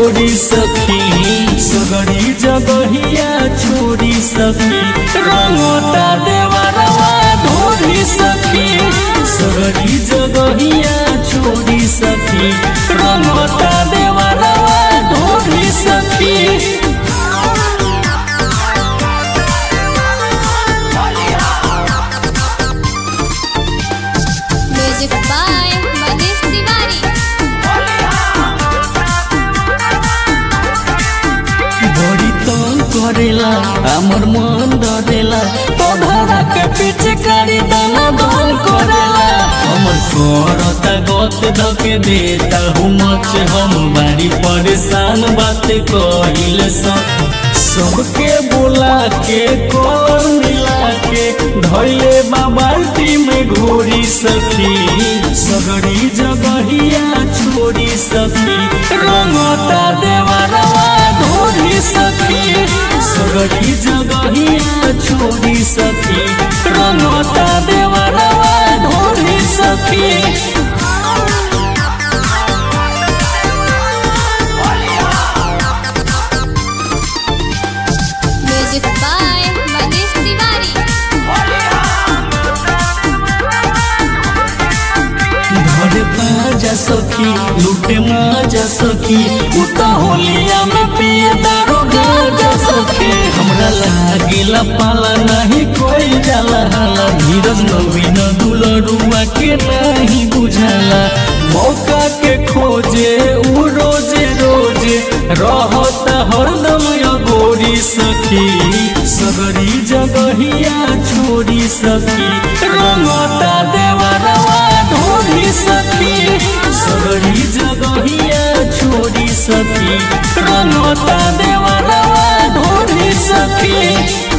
छोड़ी सखी सगरी जगहिया छोड़ी सखी रंगोता देवरवा ढोरी सखी सगरी जगहिया छोड़ी सखी रंगोता देवरवा ढोरी सखी म्यूजिक बाय मनीष तिवारी बड़ी तंग करेला हमर मन डरेला तोहरा के पीछे करी दाना दान करेला हमर करता गत धके देता हूँ मच हम बारी परेशान बात कहिल सब सबके बोला के कौन मिला के धैले बाल्टी में घोरी सखी सगड़ी जगहिया छोड़ी सखी रंगता देवरवा ढोरी सखी सगड़ी जगहिया छोड़ी सखी रंगता देवरवा ढोरी सखी म्यूजिक बाय मनीष तिवारी धरे पाजा सखी लूटे माजा सखी उता होलिया में पिए दारो गाजा सखी हमरा लागेला पाला नहीं कोई जाला हाला धीरज नवीन दुलरुआ के नहीं बुझाला मौका के खोजे उ रोजे रोजे रहता हरदम अगोरी सखी सगरी जगहिया छोड़ी सखी रंगता देवरवा ढोरी सखी सगरी जगहिया छोड़ी सखी रंगता देवरवा ढोरी सखी